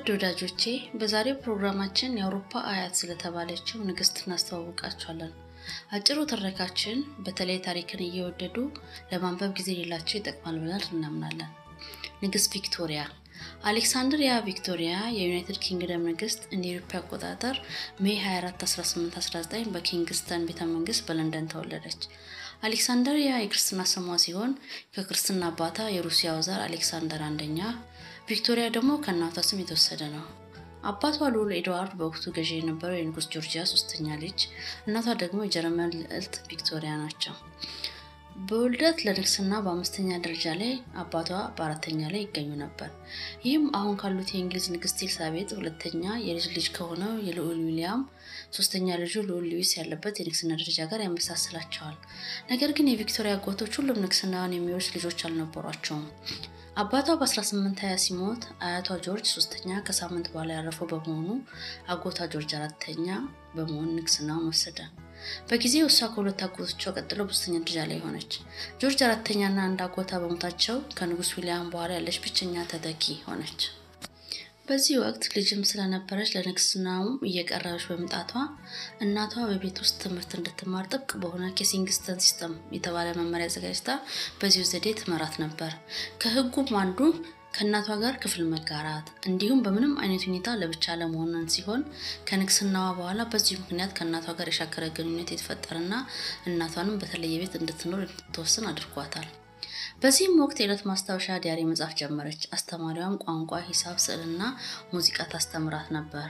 ውድ ወዳጆቼ በዛሬው ፕሮግራማችን የአውሮፓ አያት ስለተባለችው ንግስት እናስተዋውቃችኋለን። አጭሩ ትረካችን በተለይ ታሪክን እየወደዱ ለማንበብ ጊዜ ሌላቸው ይጠቅማል ብለን እናምናለን። ንግስት ቪክቶሪያ አሌክሳንድሪያ ቪክቶሪያ የዩናይትድ ኪንግደም ንግስት እንደ ኢትዮጵያ አቆጣጠር ሜይ 24 1819 በኪንግስተን ቤተ መንግስት በለንደን ተወለደች። አሌክሳንደሪያ የክርስትና ስሟ ሲሆን ከክርስትና አባቷ የሩሲያው ዛር አሌክሳንደር አንደኛ፣ ቪክቶሪያ ደግሞ ከእናቷ ስም የተወሰደ ነው። አባቷ ልዑል ኤድዋርድ በወቅቱ ገዢ የነበረው የንጉስ ጆርጂያ ሶስተኛ ልጅ፣ እናቷ ደግሞ የጀርመን ልዕልት ቪክቶሪያ ናቸው። በውልደት ለንግስና በአምስተኛ ደረጃ ላይ አባቷ በአራተኛ ላይ ይገኙ ነበር። ይህም አሁን ካሉት የእንግሊዝ ንግስት ኤልሳቤጥ ሁለተኛ የልጅ ልጅ ከሆነው የልዑል ዊሊያም ሶስተኛ ልጁ ልዑል ሉዊስ ያለበት የንግስና ደረጃ ጋር ያመሳስላቸዋል። ነገር ግን የቪክቶሪያ አጎቶች ሁሉም ንግስናውን የሚወርስ ልጆች አልነበሯቸውም። አባቷ በ1820 ሲሞት አያቷ ጆርጅ ሶስተኛ ከሳምንት በኋላ ያረፈው በመሆኑ አጎቷ ጆርጅ አራተኛ በመሆን ንግስናውን ወሰደ። በጊዜው እሷ ከሁለት አጎቶቿ ቀጥሎ በሶስተኛ ደረጃ ላይ ሆነች። ጆርጅ አራተኛና አንድ አጎታ በሞታቸው ከንጉስ ዊሊያም በኋላ ያለች ብቸኛ ተተኪ ሆነች። በዚህ ወቅት ልጅም ስለነበረች ለንግስናውም እየቀረበች በመምጣቷ እናቷ በቤት ውስጥ ትምህርት እንድትማር ጥብቅ በሆነ ኬሲንግስተን ሲስተም የተባለ መመሪያ አዘጋጅታ በዚሁ ዘዴ ትመራት ነበር። ከህጉም አንዱ ከእናቷ ጋር ክፍል መጋራት እንዲሁም በምንም አይነት ሁኔታ ለብቻ ለመሆንን ሲሆን ከንግስናዋ በኋላ በዚሁ ምክንያት ከእናቷ ጋር የሻከረ ግንኙነት የተፈጠረና እናቷንም በተለየ ቤት እንድትኖር እንድትወስን አድርጓታል። በዚህም ወቅት የዕለት ማስታወሻ ዲያሪ መጻፍ ጀመረች። አስተማሪዋም ቋንቋ፣ ሂሳብ፣ ስዕልና ሙዚቃ ታስተምራት ነበር።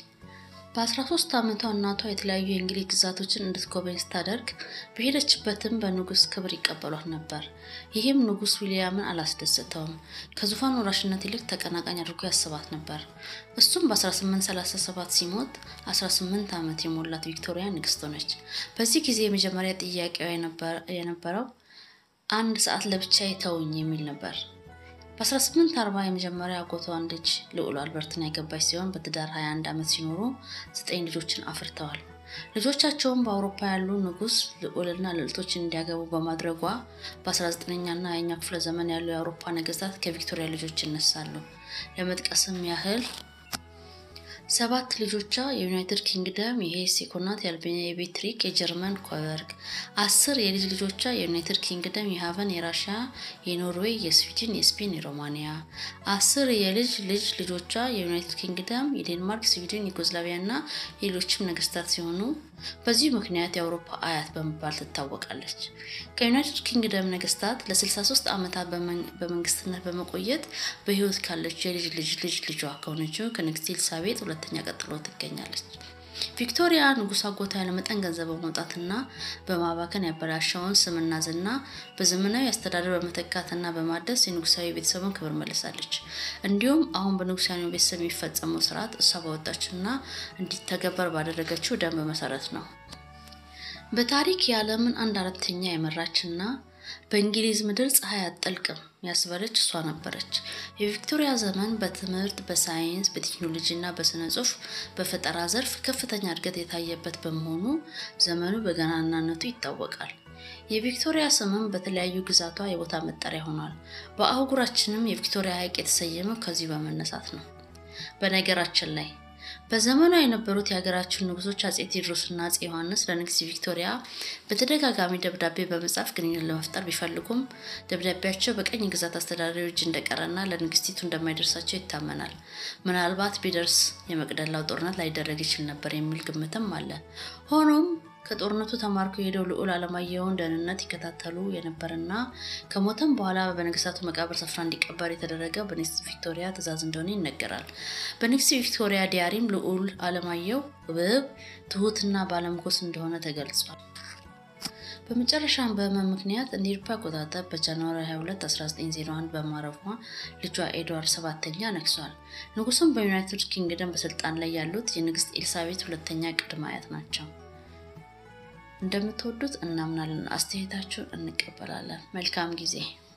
በ13 ዓመቷ እናቷ የተለያዩ የእንግሊዝ ግዛቶችን እንድትጎበኝ ስታደርግ በሄደችበትም በንጉስ ክብር ይቀበሏት ነበር። ይህም ንጉስ ዊሊያምን አላስደሰተውም። ከዙፋን ወራሽነት ይልቅ ተቀናቃኝ አድርጎ ያስባት ነበር። እሱም በ1837 ሲሞት 18 ዓመት የሞላት ቪክቶሪያ ንግስት ሆነች። በዚህ ጊዜ የመጀመሪያ ጥያቄዋ የነበረው አንድ ሰዓት ለብቻ ተውኝ የሚል ነበር። በ1840 የመጀመሪያ አጎቷን ልጅ ልዑል አልበርትን ያገባች ሲሆን በትዳር 21 ዓመት ሲኖሩ ዘጠኝ ልጆችን አፍርተዋል። ልጆቻቸውም በአውሮፓ ያሉ ንጉስ ልዑልና ልዕልቶችን እንዲያገቡ በማድረጓ በ19ኛና 20ኛ ክፍለ ዘመን ያሉ የአውሮፓ ነገስታት ከቪክቶሪያ ልጆች ይነሳሉ። ለመጥቀስም ያህል ሰባት ልጆቿ የዩናይትድ ኪንግደም የሄስ የኮናት የአልቤኒያ የቤትሪክ የጀርመን ኮበርግ፣ አስር የልጅ ልጆቿ የዩናይትድ ኪንግደም የሀቨን የራሽያ የኖርዌይ የስዊድን የስፔን የሮማኒያ፣ አስር የልጅ ልጅ ልጆቿ የዩናይትድ ኪንግደም የዴንማርክ ስዊድን ዩጎዝላቪያ እና የሌሎችም ነገስታት ሲሆኑ በዚሁ ምክንያት የአውሮፓ አያት በመባል ትታወቃለች። ከዩናይትድ ኪንግደም ነገስታት ለ63 ዓመታት በመንግስትነት በመቆየት በህይወት ካለች የልጅ ልጅ ልጅ ልጇ ከሆነችው ከንግስት ኤልሳቤጥ ሁለተኛ ቀጥሎ ትገኛለች። ቪክቶሪያ ንጉሥ አጎቷ ያለመጠን ገንዘብ በማውጣትና በማባከን ያበላሸውን ስምና ዝና በዘመናዊ አስተዳደር በመተካትና በማደስ የንጉሳዊ ቤተሰቡን ክብር መልሳለች። እንዲሁም አሁን በንጉሳዊ ቤተሰብ የሚፈጸመው ስርዓት እሷ ባወጣችውና እንዲተገበር ባደረገችው ደንብ መሰረት ነው። በታሪክ የዓለምን አንድ አራተኛ የመራችና በእንግሊዝ ምድር ፀሐይ አትጠልቅም ያስበለች እሷ ነበረች። የቪክቶሪያ ዘመን በትምህርት፣ በሳይንስ፣ በቴክኖሎጂ እና በስነ ጽሁፍ በፈጠራ ዘርፍ ከፍተኛ እድገት የታየበት በመሆኑ ዘመኑ በገናናነቱ ይታወቃል። የቪክቶሪያ ስምም በተለያዩ ግዛቷ የቦታ መጠሪያ ሆኗል። በአህጉራችንም የቪክቶሪያ ሐይቅ የተሰየመው ከዚሁ በመነሳት ነው። በነገራችን ላይ በዘመኗ የነበሩት የሀገራችን ንጉሶች አጼ ቴዎድሮስና አጼ ዮሐንስ ለንግስት ቪክቶሪያ በተደጋጋሚ ደብዳቤ በመጻፍ ግንኙነት ለመፍጠር ቢፈልጉም ደብዳቤያቸው በቀኝ ግዛት አስተዳዳሪዎች እጅ እንደቀረና ለንግስቲቱ እንደማይደርሳቸው ይታመናል። ምናልባት ቢደርስ የመቅደላው ጦርነት ላይደረግ ይችል ነበር የሚል ግምትም አለ። ሆኖም ከጦርነቱ ተማርኮ የሄደው ልዑል አለማየሁን ደህንነት ይከታተሉ የነበረና ከሞተም በኋላ በነገስታቱ መቃብር ስፍራ እንዲቀበር የተደረገው በንግስት ቪክቶሪያ ትእዛዝ እንደሆነ ይነገራል። በንግስት ቪክቶሪያ ዲያሪም ልዑል አለማየሁ ውብ፣ ትሁትና ባለምኮስ እንደሆነ ተገልጿል። በመጨረሻም በህመም ምክንያት እንደ አውሮፓ አቆጣጠር በጃንዋሪ 22 1901 በማረፏ ልጇ ኤድዋርድ ሰባተኛ ነግሷል። ንጉሱም በዩናይትድ ኪንግደም በስልጣን ላይ ያሉት የንግስት ኤልሳቤት ሁለተኛ ቅድመ አያት ናቸው። እንደምትወዱት እናምናለን። አስተያየታችሁን እንቀበላለን። መልካም ጊዜ